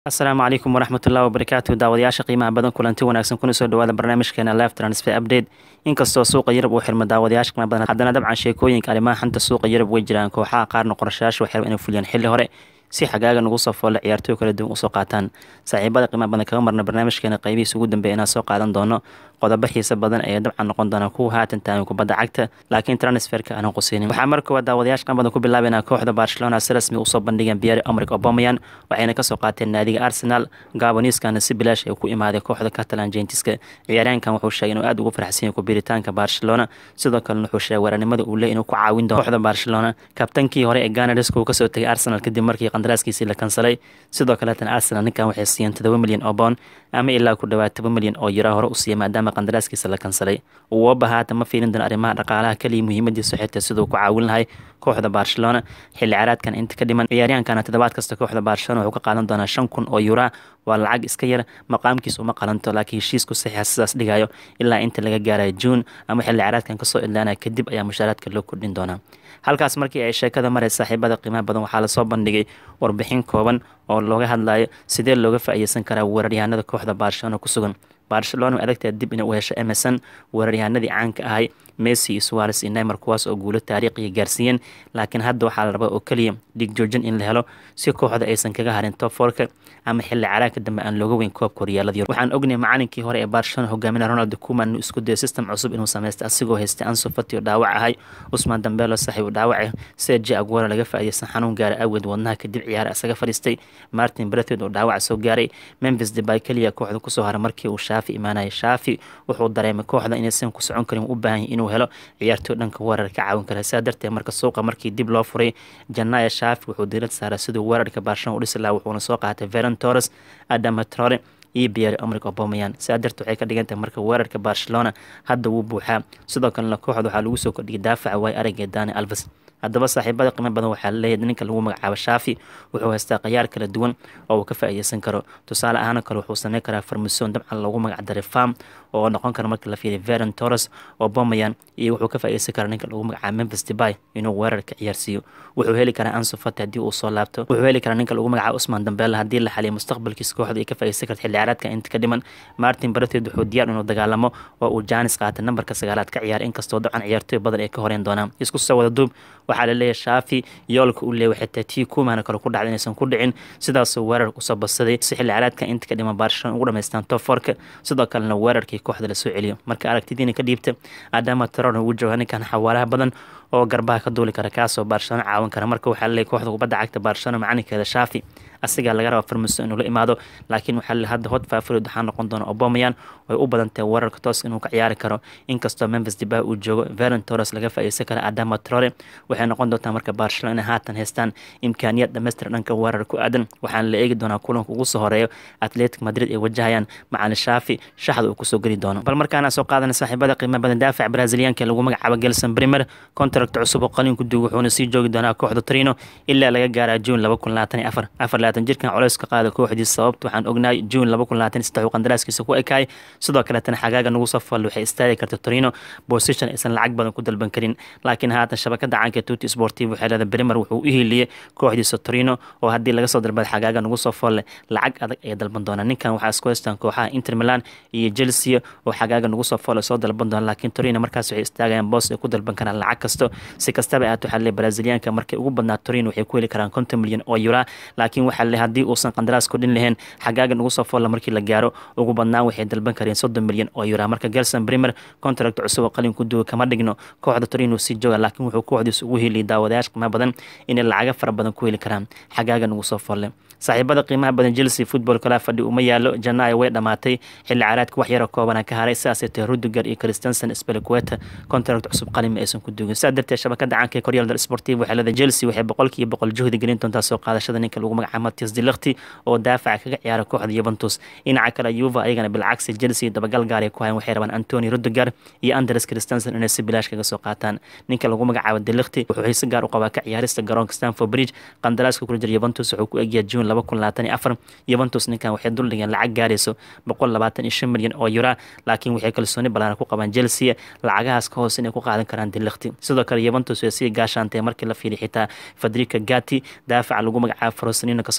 asalaamu calaykum waraxmatullahi wabarakaatu daawadayaasha qiimaha badan kulanti wanaagsan kuna soo dhawaada barnaamijkeena live transfer update inkastoo suuqa yurub uu xirmo daawadayaasha qiimaha badan haddana dabcan sheekooyinka arrimaha xanta suuqa yurub way jiraan kooxaha qaarna qorashayaasha waxay inay fuliyaan xilli hore si xagaaga nagu soo foolle ciyaartooy kala duwan usoo qaataan saaxiibada qiimaha badan kaga marna barnaamijkeena qaybihiisa ugu dambeeya inaan soo qaadan doono qodobo xiisa badan ayaa dabcan noqon doona kuwa haatan taagan kubadda cagta laakiin transferka aanan quseynin waxaa marka koowaad daawadayaasha qiimaha badan ku bilaabayna kooxda barcelona si rasmi usoo bandhigeen biyari omrik obameyan waxayna kasoo qaateen naadiga arsenal gaboniskana si bilaash ay ku imaaday kooxda catalan gentiska ciyaaryahankan wuxuu sheegay inuu aad ugu faraxsan yahay kubiritaanka barcelona sidoo kalena wuxuu sheegay weeranimada uu leey inuu ku caawin doono kooxda barcelona kabtankii hore ee ganariska uu kasoo tegay arsenal kadib markii qandaraaskiisii la kansalay sidoo kaleetan arsenal ninkan waxay siiyeen todoba milyan oo boon ama ilaa ku dhawaad toban milyan oo yura hore u siiyay maadaama qandaraaskiisa la kansalay uoba haatan ma fiirin doona arrimaha dhaqaalaha kaliya muhiimadiisu xitaa siduu ku caawin lahay kooxda barcelona xilli caraadkan inta ka dhiman ciyaaryahankana toddobaad kasta kooxda barcelona wuxuu ka qaadan doonaa shan kun oo yura waa lacag iska yar maqaamkiis uma qalanto laakiin heshiisku saxiixa sidaas dhigayo ilaa inta laga gaarayo juun ama xilli caraadkan kasoo idlaanaya kadib ayaa mushaaraadka loo kordhin doonaa halkaas markii ay sheekada maray saaxiibada qiimaha badan waxaa lasoo bandhigay warbixin kooban oo looga hadlayo sidee looga faa'iideysan karaa weeraryahanada kooxda barcelona ku sugan barcelona way adagtahay dib inay u hesho emerson weeraryahanadii caanka ahay messi iyo suares iyo neymar kuwaas oo guulo taariikhiya gaarsiiyeen laakiin hadda waxaa la rabaa oo keliya dhig joojin in la helo si kooxda aysan kaga harin top forka ama xilli caraagka dambe aan looga weyn koobka horyaalada yurub waxaan ognahay macalinkii hore ee barcelona hogaaminaya ronald kuman inuu isku dayo system cusub inuu sameystay asigoo haystay anso fati oo dhaawac ahay usman dambelo saaxiib u dhaawace seji aguero laga faa'iideysan xanuun gaara awgeed wadnaha kadib ciyaara isaga fadhiistay martin brethed oo dhaawac soo gaaray memphis debay keliya kooxda kusoo haray markii uu shaafi imaanaya shaafi wuxuu dareemay kooxda inaysan ku socon karin u baahan inuu helo ciyaartooy dhanka weerar ka caawin kara sidaa darteed marka suuqa markii dib loo furay janaya shaafi wuxuu diirad saaray siduu weerarka barcelona u dhisi lahaa wuxuuna soo qaatay veron torres adama trore iyo biyari omrik obameyan sidaa darteed waxay ka dhigan tahay marka weerarka barcelona hadda wuu buuxaa sidoo kalena kooxda waxaa lagu soo kordhiyay daafaca waay aragee dani alves haddaba saaxiibada qiimo badan waxaa laleeyahay ninka lagu magacaabo shaafi wuxuu haystaa khayaar kala duwan oo uu ka faa'iideysan karo tusaale ahaan kale wuxuu sameyn karaa farmason dabcan loogu magacdaray farm oo noqon kara marka la fiiriya veron torres obameyan iyo wuxuu ka faa'iideysan karaa ninka lagu magacaabo memphis debay inuu weerarka ciyaarsiiyo wuxuu heli karaa anso fati haddii uu soo laabto wuxuu heli karaa ninka lagu magacaabo usman dambela haddii la xaliyo mustaqbalkiisa kooxda ay ka faa'iideysan karta xilli ciyaareedka inta ka dhiman martin brethed wuxuu diyaar inuu dagaalamo oo uu jaanis qaatay nambarka sagaalaad ka ciyaara inkastoo dabcan ciyaartooy badan ay ka horeyn doonaan isku soo wada duub waxaa laleeyahay shaafi yoolka uu leeyahay xitaa tii kumaana kale ku dhacda inaysan ku dhicin sidaasuu weerar usoo badsaday si xilli caraadka inta ka dhiman barcelona ugu dhamaystaan top forka sidoo kalena weerarkii kooxda lasoo celiyo marka aragtidiina ka dhiibta adama taron ugu jooga ninkan xawaalaha badan oo garbaha ka duuli kara kaasoo barcelona caawin kara marka waxaa laleeyahay kooxda kubadda cagta barcelona macalinkeeda shaafi asigaa laga raba farmaso inuu la imaado laakiin waxaa le hadda hot fafarid waxaa noqon doona obameyan way u badantahay weerarka tooska inuu ka ciyaari karo inkastoo memphis debay uu joogo veron torres laga faa'iideysan kara adama trore waxay noqon doontaa marka barcelona inay haatan haystaan imkaaniyad dhamaystir dhanka weerar ku aadan waxaana la eegi doonaa kulanka ugu soo horeeyo atletic madrid ay wajahayaan macalin shaafi shaxda uu kusoo geli doono bal markaana soo qaadana saaxiibada qiimo badan daafac braziliyaanka lagu magacaabo gelson primer contract cusub oo qalin ku duug wuxuuna sii joogi doonaa kooxda trino ilaa laga gaaraa juun laba kun labaatan iyo afar afar labaatan jirkan culays ka qaada kooxdiisa sababta waxaan ognahay juun laba kun labaatan saddex uu qandaraaskiisa ku ekaay sidoo kaleetana xagaaga nagu soo fal waxay istaagi karta torino position aysan lacag badan ku dalban karin laakiin haatan shabakada caanka tuti sportiv waxay leedahay bremer wuxuu u hiiliyey kooxdiisa torino oo haddii laga soo dalbada xagaaga nagu soo falle lacag adag ay dalban doonaan ninkan waxaa isku haystaan kooxaha inter milan iyo chelsea oo xagaaga nagu soo falle soo dalban doona laakiin torino markaas waxay istaagayaan boos ay ku dalban karaan lacag kasto si kastaba ahaat waxaa leeyahay braziliyaanka markay ugu badnaa torino waxay ku heli karaan konton milyan oo yura laakiin waxaa leeyahay haddii uusan qandaraas kordhin lahayn xagaaga nagu soo foolla markii la gaaro ugu badnaan waxay dalban kareen soddon milyan oo yura marka gelson primer contract cusub oo qalin ku duuga kama dhigno kooxda torino sii jooga laakiin wuxuu kooxdiisa ugu heliyay daawadayaasha qiimaha badan inay lacaga fara badan ku heli karaan xagaaga nagu soo foolle saaxiibada qiimaha badan chelsea football kala fadhi uma yaalo janaayo way dhammaatay xilli caraadka wax yaro koobana ka haray sidaasay tahay rudiger iyo christensen spelqueta contract cusub qalin ma aysan ku duugin sidaa darteed shabakada caanka ee koryal del sportiv waxay leedahay chelsea waxay boqolkiiba boqol juhdi gelin doontaa soo qaadashada ninka lagu magacaabo matias dilakti oo daafaca kaga ciyaara kooxda yuventus dhinaca kale yuva ayagana bilcagsi chelsea dabagal gaar ay ku hayan waxay rabaan antoni rudiger iyo andres christensen inay si bilaash kaga soo qaataan ninka lagu magacaabo dilakti wuxuu xiise gaar u qabaa ka ciyaarista garoonka stanford bridge qandaraaska kula jira yuventus wuxuu ku egyahay june laba kun labaatan iyo afar yuventus ninkan waxay dul dhigeen lacag gaarayso boqol labaatan iyo shan milyan oo yura laakiin waxay kalsooni ballaaran ku qabaan chelsea lacagahaas ka hoose inay ku qaadan karaan dilakti sidoo kale yuventus way sii gaashaantay markii la fiiriy xitaa federica gati daafaca lagu magacaabo frosinino kasoo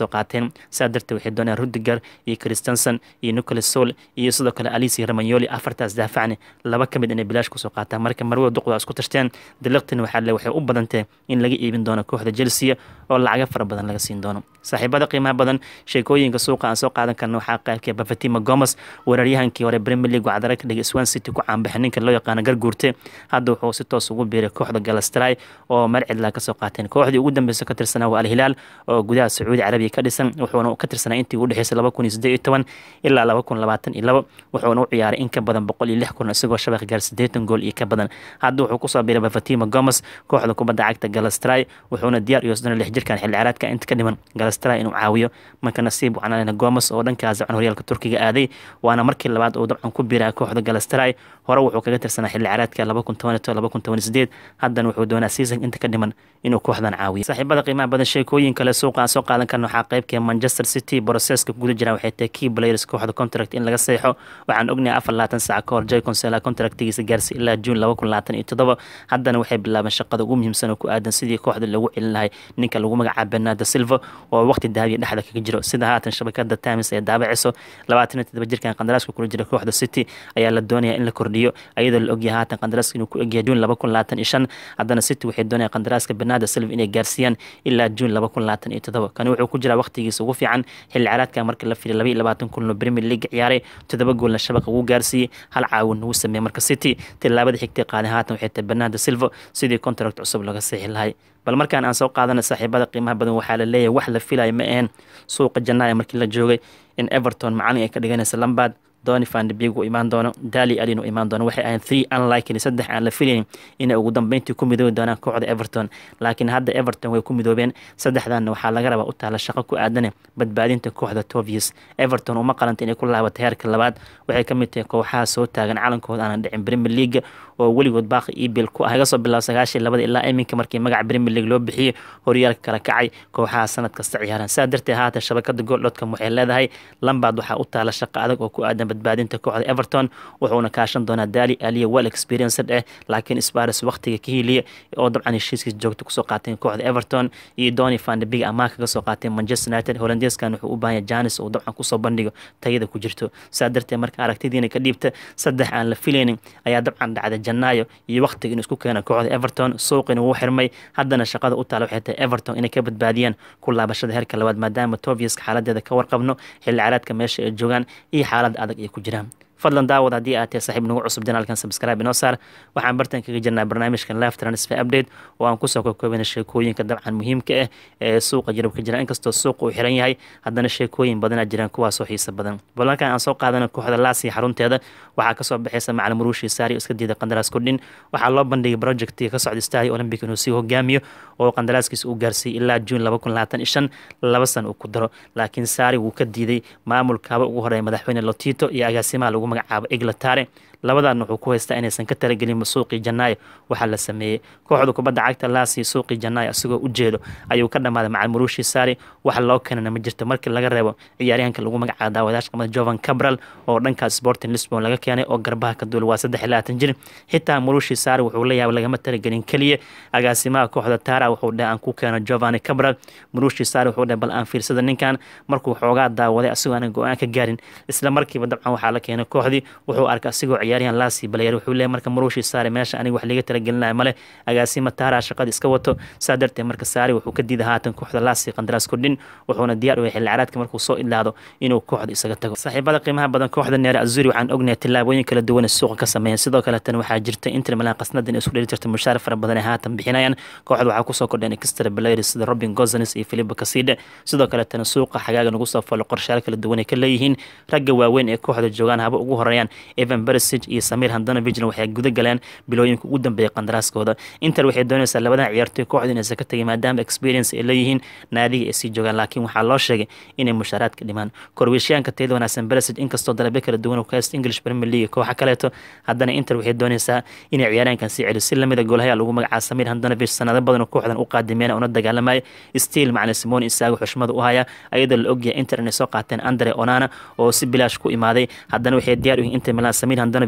kasoo qaateen saa darteed waxay doonayaan rudiger iyo christensen iyo nicolas sol iyo sidoo kale alici ramanyoli afartaas daafacni laba ka mid inay bilaash kusoo qaataan marka marwada duqda isku tashteen diliqtin waxaa le waxay u badantee in laga iibin doono kooxda chelsea oo lacaga fara badan laga siin doono saaxiibada qiimaha badan sheekooyinka suuqa aan soo qaadan karna waxaa qaybkee bafatima gomes weeraryahankii hore premier league wacdara ka dhigay swan city ku caanbaxay ninka loo yaqaano garguurte hadda wuxuu si toos ugu biiray kooxda galastray oo marcidla kasoo qaateen kooxdii ugu dambeysa ka tirsanaa waa alhilaal oo gudaha sacuudi carabiya ka dhisan wuxuuna ka tirsanaa intii u dhexeysay laba kun iyo siddeed iyo toban ilaa laba kun labaatan iyo labo wuxuuna u ciyaaray in ka badan boqol iyo lix kun isagoo shabaq gaar siddeetan gool iyo ka badan hadda wuxuu kusoo biiray bafatima gomes kooxda kubadda cagta galastray wuxuuna diyaar iyo soddon lix jirkan xilli ciyaareedka inta ka dhiman galastray inuu caawiyo marka nasiib wacanalena gomes oo dhankaas dabcan horyaalka turkiga aaday waana markii labaad uu dabcan ku biiraya kooxda galastray hore wuxuu kaga tirsanaa xilli ciyaareedka laba kun toban laba kun toban sideed haddana wuxuu doonaa season inta ka dhiman inuu kooxdan caawiyo saaxiibada qiimaha badan sheekooyin kale suuqa aan soo qaadan karna waxaa qaybkee manchester city broseska guda jiraan waxay tahay key players kooxda contract in laga seexo waxaan ognahay afar labaatan saac ka hor jay consela contractigiisa gaarsi ilaa juun laba kun labaatan iyo toddoba haddana waxay bilaabeen shaqada ugu muhiimsan oo ku aadan sidii kooxda lagu celin lahay ninka lagu magacaaba bernardo silva oo waqti dahabiya dhexda kaga jiro sida haatan shabakada times ee daabaceyso labaatan iyo toddoba jirkan qandaraaska kula jira kooxda city ayaa la doonaya in la kordhiyo iyadoo la ogyahay haatan qandaraaska inuu ku egyahay juun laba kun labaatan iyo shan haddana city waxay doonaya qandaraaska bernardo silva inay gaarsiiyaan ilaa juun laba kun labaatan iyo toddoba kani wuxuu ku jiraa waqtigiisa ugu fiican xilli ciyaareedka markii la fiday laba iyo labaatan kunoo premier league ciyaaray toddoba goolna shabaqa ugu gaarsiiyey hal caawin ugu sameeyey marka city tilaabada xigtay qaaday haatan waxay tahay bernardo silva sidii contract cusub laga seexi lahay bal markaan aan soo qaadana saaxiibada qiimaha badan waxaa la leeyahay wax la filaya ma aheen suuqa jannaaya markii la joogay in everton macalin ay ka dhiganaysa lambard doni fandbig uu imaan doono dali alin uu imaan doono waxay ahayn three unlikely saddex aan la filayn inay ugu dambeyntii ku midoobi doonaan kooxda everton laakiin hadda everton way ku midoobeen saddexdanna waxaa laga rabaa u taala shaqo ku aadane badbaadinta kooxda tovius everton uma qalanta inay ku laabato heerka labaad waxay ka mid tahay kooxaha soo taagan calankooda aanan dhicin premier league oo weligood baaqi ebil ku ah laga soo bilaabo sagaashii labada ilaa iminka markii magaca premier league loo bixiyey horyaalka kala kacay kooxaha sanad kasta ciyaaran saa darteed haatan shabakada gooldhotcom waxay leedahay lambard waxaa u taala shaqo adag oo ku aadan badbaadinta kooxda everton wuxuuna kaashan doonaa daali aliya well experienced eh laakiin spares waqtiga ka hiiliya oo dabcan heshiiskiis joogta kusoo qaateen kooxda everton iyo doni fandebig amaa kaga soo qaateen manchester united holandeeskan wuxuu u baahanya janis uu dabcan kusoo bandhigo tayada ku jirto saa darteed marka aragtidiina ka dhiibta saddex aan la filaynin ayaa dabcan dhacda janaayo iyo waqtiga inuu isku keena kooxda everton suuqina wuu xirmay haddana shaqada u taala waxay tahay everton inay ka badbaadiyaan ku laabashada heerka labaad maadaama toviuska xaaladeeda ka warqabno xilli caraadka meesha ay joogaan iyo xaalad adag ay ku jiraan fadlan daawad haddii aad tahay saaxiib nagu cusub janaalkan subscribe inoo saar waxaan bartan kaga jirnaa barnaamijkan live transfer update oo aan kusoo kokoobina sheekooyinka dabcan muhiimka ah ee suuqa jirab ka jira inkastoo suuqa uu xiran yahay haddana sheekooyin badanaa jiraan kuwaasoo xiisa badan balankan aan soo qaadana kooxda laasi xarunteeda waxaa kasoo baxaysa macalin muruushi saari iska diida qandaraas kordhin waxaa loo bandhigay projectiga ka socda stari olympic inuu sii hogaamiyo oo qandaraaskiisa uu gaarsiiyey ilaa juun laba kun labaatan iyo shan laba san uu ku daro laakiin saari wuu ka diiday maamulkaaba ugu horeeya madaxweyne lotito iyo agaasimaha lagu magacaabo eglatare labadaadna wuxuu ku haystaa inaysan ka talagelin suuqii janaayo waxaa la sameeyey kooxda kubadda cagta laasi suuqii janaayo asigoo u jeedo ayuu ka dhammaaday macal muruushi saari wax loo keenana ma jirto markii laga reebo ciyaaryahanka lagu magacaabo daawadayaasha qamada jovan cabral oo dhankaas sporting lisbon laga keenay oo garbaha ka duula waa saddex iyo labaatan jir xitaa muruushi saari wuxuu la yaabay lagama talagelin keliya agaasimaha kooxda tara wuxuu dheh aan ku keeno jovani cabral muruushi saari wuxuu dheh bal aan fiirsada ninkan markuu xoogaa daawaday asigoo aanan go-aan ka gaarin isla markiiba dabcan waxaa la keenay kooxdii wuxuu arkay asigoo ciyaaryahan laasi balayar wuxuu leeyahy marka muruushi saari meesha aniga wax liga talagelinaya male agaasima taara shaqada iska wato saa darteed marka saari wuxuu ka diiday haatan kooxda laasi qandaraas kordhin wuxuuna diyaar u yahay xilli caraadka markuu soo idlaado inuu kooxda isaga tago saaxiibada qiimaha badan kooxda neere azuri waxaan ognahay tillaabooyin kala duwan ee suuqa ka sameeyeen sidoo kale tan waxaa jirta inter milan qasnadan isku dheli jirta mushaar fara badan ee haatan bixinayaan kooxda waxaa kusoo kordheen extra players sida robin gozanes iyo philipo caside sidoo kale tan suuqa xagaaga nagu soo falo qorshayaal kala duwan ay ka leeyihiin ragga waaweyn ee kooxda joogaan haba ugu horeeyaan evan beresig iyo samir handanovigna waxay guda galeen bilooyinka ugu dambeeyay qandaraaskooda inter waxay doonaysaa labadan ciyaartoy kooxda inaysan ka tegin maadaama experience ay leeyihiin naadiga ay sii joogaan laakiin waxaa loo sheegay inay mushaaraadka dhimaan korweeshiyaanka tayada wanaagsan beresig inkastoo dalabyo kala duwan uu ka haysta english premier league kooxa kaleeto haddana inter waxay doonaysaa inay ciyaaryaankan sii celiyo si lamida goolhaya lagu magacaabo samir handanovig sanado badan kooxdan u qaadimeen una dagaalamaya stiil macalin simon isaago xushmada u haya ayadoo la ogyahay inter inay soo qaateen andre onana oo si bilaash ku imaaday haddana waxay diyaar u yihiin inter milan samir handanovig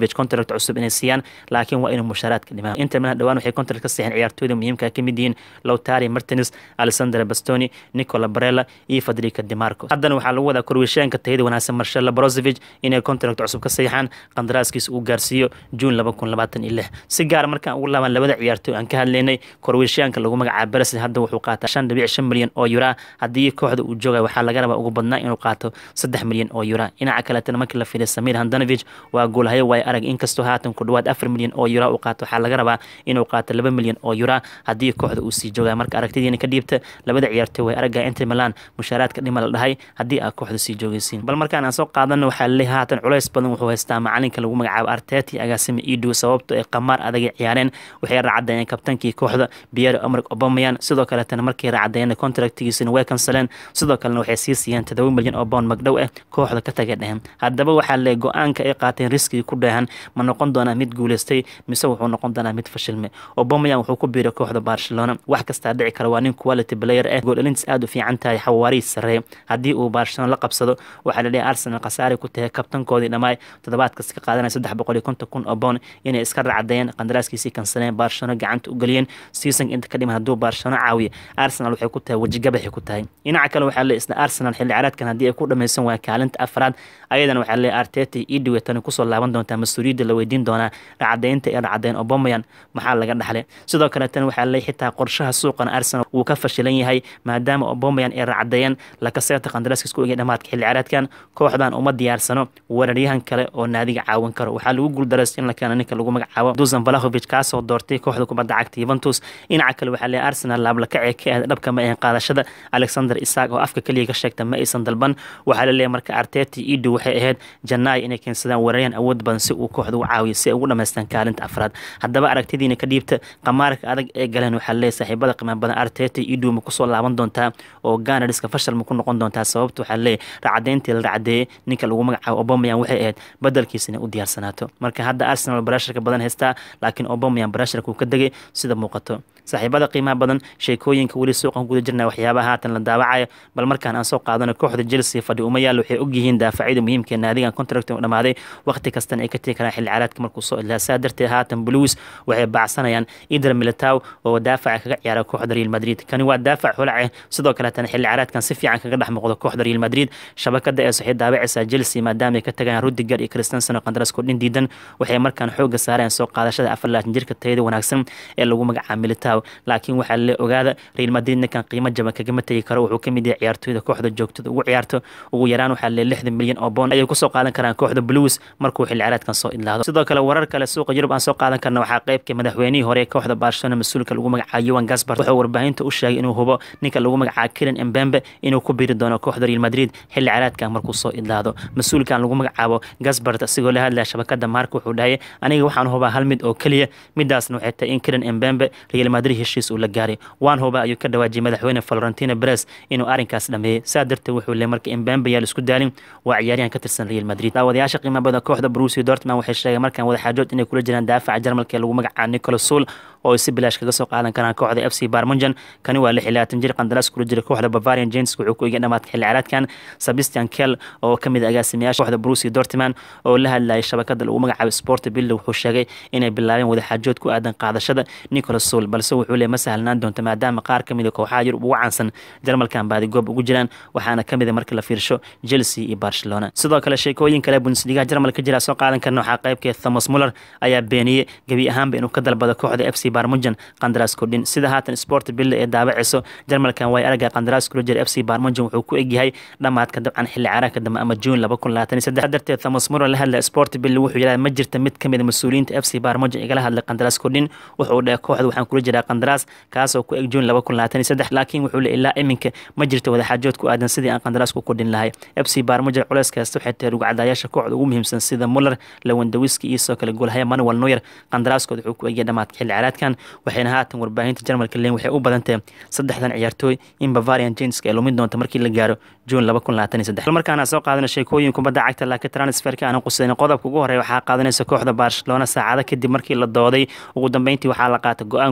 labrozovic contract cusub inay siiyaan laakiin waa inuu mushaaraadka dhimaa inter milan dhawaan waxay contract ka siixeen ciyaartooyda muhiimka ka mid yihiin lowtari martins alexander bastoni nicola barella iyo fadrika demarco haddana waxaa lagu wadaa korweesheenka tayada wanaagsan marshal labrozovic inay contract cusub ka siixaan qandaraaskiisa uu gaarsiiyo juun laba kun labaatan iyo lix si gaara markaan ugu laabaan labada ciyaartooy aan ka hadlaynay korweeshiyaanka lagu magacaabo beres hadda wuxuu qaataa shan dhibic shan milyan oo yura haddii kooxda uu joogay waxaa laga rabaa ugu badnaa inuu qaato saddex milyan oo yura dhinaca kaleetana markii la fiiriya samir handanovich waa goolhayo waay arag inkastoo haatan ku dhawaad afar milyan oo yura uu qaato waxaa laga rabaa inuu qaato laba milyan oo yura haddii kooxda uu sii joogay marka aragtidiina ka dhiibta labada ciyaartooy way aragga inter milan mushaaraadka dhima la dhahay haddii aad kooxda sii joogaysiin bal markaan aan soo qaadano waxaa laleeyahay haatan culays badan wuxuu haystaa macalinka lagu magacaabo arteti agaasima idu sababto ay qamaar adagay ciyaareen waxay racadayeen kabtankii kooxda pierre omrik obamayan sidoo kaletana markay racadayeen contractigiisina way kansaleen sidoo kalena waxay sii siiyeen todoba milyan oo bound magdhow ah kooxda ka tagay dhehen haddaba waxaa le go-aanka ay qaateen riskigii ku dheehan ma noqon doonaa mid guuleystay mise wuxuu noqon doonaa mid fashilme obamayan wuxuu ku biiray kooxda barcelona wax kastaa dhici kara waa nin quality player ah gooldhalintiis aada u fiican tahay xawaariis sarreeye haddii uu barcelona la qabsado waxaa la leeyahay arsenal khasaari ku tahay kabtankoodii dhammaay toddobaad kasta ka qaadanaya saddex boqol iyo konton kun oo bound inay iska racadayeen qandaraaskiisii kansaleen barcelona gacanta u geliyeen season inta ka dhiman hadduu barcelona caawiyo arsenal waxay ku tahay wejigabaxay ku tahay dhinaca kale waxaa le isla arsenal xilli ciyaareedkan haddii ay ku dhameysan waayaan kaalinta afraad ayadana waxaa le arteta iyo idhiwe tani kusoo laaban doontaa mas-uuliyadda la weydiin doonaa racadaynta ee racadayn obamayan maxaa laga dhaxlay sidoo kale tan waxaa le xitaa qorshaha suuqan arsenal wuu ka fashilan yahay maadaama obamayan ay racadayeen lakaseeta qandaraaskiis ku egay dhamaadka xilli ciyaareedkan kooxdan uma diyaarsano weeraryahan kale oo naadiga caawin karo waxaa lagu guuldareystay in la keeno ninka lagu magacaabo dusan valahovic kaasoo doortay kooxda kubadda cagta yuventus dhinaca kale waxaa le arsenal laablakacee ka ahayd dhabka ma ahayn qaadashada alexander isaak oo afka keliya ka sheegta ma aysan dalban waxaa la leeyahay marka arteti idu waxay ahayd janaay inay keensadaan weeraryahan awood badan si uu kooxda u caawiyo si ay ugu dhamaystaan kaalinta afraad haddaba aragtidiina ka dhiibta qamaarka adag ee galeen waxaa leeyahay saaxiibada qiimaha badan arteti idu ma kusoo laaban doontaa oo ganariska fashal ma ku noqon doontaa sababta waxaa leeyahay racadayntii la racadeeyey ninka lagu magacaabo obamayan waxay ahayd badalkiisa inay u diyaarsanaato marka hadda arsenal barasharka badan haystaa laakiin obamayan barasharka uu ka degay sida muuqato saaxiibada qiimaha badan sheekooyinka weli suuqan guda jirna waxyaabaha haatan la daawacayo bal markaan aan soo qaadano kooxda chelsea fadhi uma yaal waxay ogyihiin daafacyada muhiimka ee naadigan contract u dhamaaday waqti kastana ay ka tegi karaan xilli ciyaareedka markuu soo ilaa saa darteed haatan blues waxay baacsanayaan idar militow oo daafaca kaga ciyaara kooxda real madrid kani waa daafac holace sidoo kaleetana xilli ciyaareedkan si fiican kaga dhex muuqdo kooxda real madrid shabakada ee saxii daawacaysa chelsea maadaama ay ka tagayaan rudiger iyo christensen oo qandaras kordhin diidan waxay markaan xooga saareen soo qaadashada afar laatan jirka tayada wanaagsan ee lagu magacaabo militow laakiin waxaa le ogaada real madrid ninkan qiimo jaban kagama tegi karo wuxuu kamid yahay ciyaartooyda kooxda joogtada ugu ciyaarto ugu yaraan waxaa le lixdan milyan oo boon ayay kusoo qaadan karaan kooxda blues markuu xilli ciyaareedkan soo idlaado sidoo kale warar kale suuqa yurub aan soo qaadan karna waxaa qeybka madaxweynihii hore ee kooxda barcelona mas-uulka lagu magacaabo yuan gaspar wuxuu warbaahinta u sheegay inuu hubo ninka lagu magacaabo kiran embembe inuu ku biiri doono kooxda real madrid xilli ciyaareedkan markuu soo idlaado mas-uulkan lagu magacaabo gaspart asigoo la hadlaya shabakada maarka wuxuu dhahay aniga waxaan hubaa hal mid oo keliya midaasna waxay tahay in kiran embembe real madrid heshiis uu la gaaray waan huba ayuu ka dhawaajiyay madaxweyne florentino beres inuu arrinkaas dhameeyey saa darteed wuxuu le marka embembe yaa laisku daalin waa ciyaaryahan ka tirsan real madrid daawadayaasha qiimaha badan kooxda brusi dortman waxay sheegeen markaan wadaxaajood inay kula jiraan daafaca jarmalka ee lagu magacaabo nicolas sul oo ay si bilaash kaga soo qaadan karaan kooxda f c barmunjan kani waa lix iyo labaatan jir qandaraas kula jira kooxda bavarian james wuxuu ku egay dhamaadka xilli ciyaareedkan sebastian kell oo ka mid agaasimayaasha kooxda brusi dortman oo la hadlayay shabakada lagu magacaabo sport billo wuxuu sheegay inay bilaabeen wadaxaajood ku aadan qaadashada nicolas sul balse wuxuu le ma sahlnaan doonta maadaama qaar ka mid a kooxaha yurub ugu caansan jarmalkan baadigoob ugu jiraan waxaana ka mid a marka la fiirsho chelsea iyo barcelona sidoo kale sheekooyin kale bundesliga jarmalka jira soo qaadan karna waxaa qaybkeed thomas muller ayaa beeniyey gebi ahaanba inuu ka dalbado kooxda f c barmunjan qandaraas kordhin sida haatan sport bille ee daabacayso jarmalkan way araga qandaraas kula jira f c barmunjan wuxuu ku egyahay dhammaadka dabcan xilli caraanka dambe ama juun laba kun labaatan iyo saddex darteed thomas muller la hadlaya sport bille wuxuu yidhaha ma jirta mid ka mid a mas-uuliyiinta f c barmunjan igala hadlay qandaraas kordhin wuxuu dhahay kooxda waxaan kula jiraa qandaraas kaasoo ku eg juun laba kun labaatan iyo saddex laakiin wuxuu le ilaa iminka ma jirto wadaxaajood ku aadan sidii aan qandaraas ku kordhin lahay f c barmunjan culeys kasta waxay tahay rugcadayaasha kooxda ugu muhiimsan sida muller lawandawiski iyo soo kale goolhaya manuel noyer qandaraaskooda wuxuu ku egya dhamaadka xilli ciyaareedkan waxayna haatan warbaahinta jarmalka leen waxay u badantahay saddexdan ciyaartooy in bavarian jameska ay lumin doonta markii la gaaro juun laba kun labaatan iyo saddex markaana soo qaadana sheekooyin kubadda cagta laakiin transferka aanan qusayn qodobka ugu horeeya waxaa qaadanaysa kooxda barcelona saacado kadib markii la dooday ugu dambeyntii waxaa la qaatay go-aan ku aadan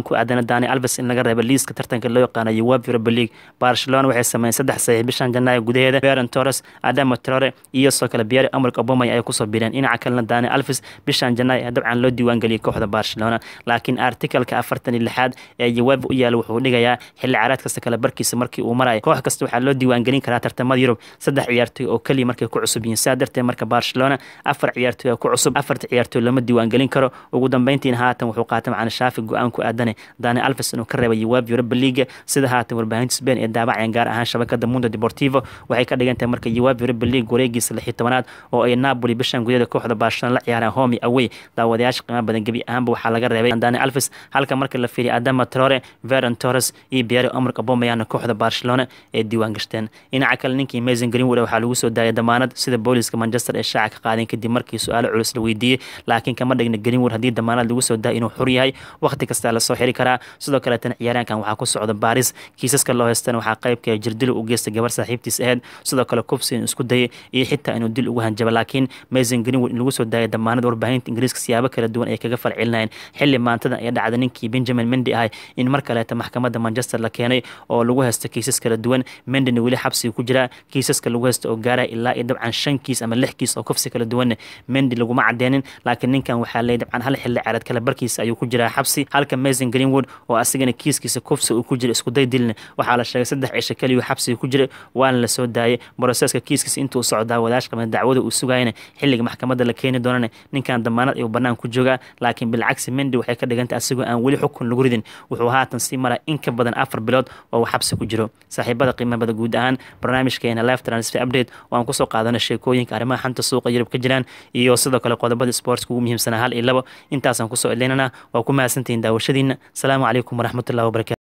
kalena dani alves in laga reebo liiska tartanka loo yaqaano uwab europa league barcelona waxay sameeyeen saddex saxiix bishan janaayo gudaheeda beran torres adamo trore iyo soo kale biyari amark obamay ay kusoo bireen dhinaca kalena dani alves bishan janaayo dabcan loo diiwaangeliyay kooxda barcelona laakiin artikalka afartan iyo lixaad ee uweb u yaala wuxuu dhigayaa xilli caraad kasta kale barkiisa markii uu marayo koox kasta waxaa loo diiwaangelin karaa tartamada yurub saddex ciyaartoy oo keliya markay ku cusub yihiin saa darteed marka barcelona afar ciyaartoy oo ku cusub afarta ciyaartoy lama diiwaangelin karo ugu dambeyntiina haatan wuxuu qaatay macana shaafi go-aan ku aadane dani alves inuu ka reebay uweb europa league sida haatan warbaahinta spain ee daabacayaan gaar ahaan shabakada mundo deportivo waxay ka dhigan tahay marka uweb europa league wareegiisa lix iyo tobanaad oo ay napoli bishan gudaheeda kooxda barcelona la ciyaaraan homi away daawadayaasha qiimaha badan gebi ahaanba waxaa laga reebay dani alves halka marka la fiiriya adama trore veron torres iyo biyari omar abomayana kooxda barcelona ee diiwaan gashteen dhinaca kale ninkii mason greenwood waxaa lagu soo daayay damaanad sida booliska manchester ee shaaca ka qaadeen kadib markii su-aalo culus la weydiiyey laakiin kama dhigna greenwood haddii damaanad lagu soo daaya inuu xur yahay waqti kasta lasoo xiri karaa sidoo kaleetana ciyaaraankan waxaa ku socda baaris kiisaska loo heystana waxaa qaybka jirdilo u geystay gabar saaxiibtiis aheyd sidoo kale kubsi inuu isku dayay iyo xitaa inuu dil ugu hanjaba laakiin mason greenwood in lagu soo daayay damaanad warbaahinta ingiriiska siyaabo kala duwan ay kaga falcelinayeen xilli maantada ee dhacda ninkii benjamin mendi ahay in mar kaleeta maxkamadda manchester la keenay oo lagu haysto kiisas kala duwan mendina weli xabsiga ku jiraa kiisaska lagu haysto oo gaaraya ilaa iyo dabcan shan kiis ama lix kiis oo kufsi kala duwanne mendi laguma cadeenin laakiin ninkan waxaa leeyay dabcan hal xilli ciyaareed kale barkiisa ayuu ku jiraa xabsi halka mason greenwood oo asigana kiiskiisa kufsi uu ku jira iskuday dilne waxaa la sheegay saddex cisho keliyu xabsiga ku jira waana la soo daayay broseska kiiskiisa intuu socdaa wadaash qaba dacwada uu sugayana xilliga maxkamadda la keeni doonana ninkan damaanad ayuu bannaan ku joogaa laakiin bilcagsi mendi waxay ka dhigantay asigoo aan weli xukun lagu ridin wuxuu haatan sii maraa in ka badan afar bilood oo uu xabsi ku jiro saaxiibada qiimabada guud ahaan barnaamijkeena live transfer update oo aan kusoo qaadana sheekooyinka arrimaha xanta suuqa yurub ka jiraan iyo sidoo kale qodobada sportska ugu muhiimsanaa hal iyo labo intaasaan kusoo edleynana waa ku mahadsantihiin daawashadiina asalaamu calaykum waraxmatullahi wabarakatu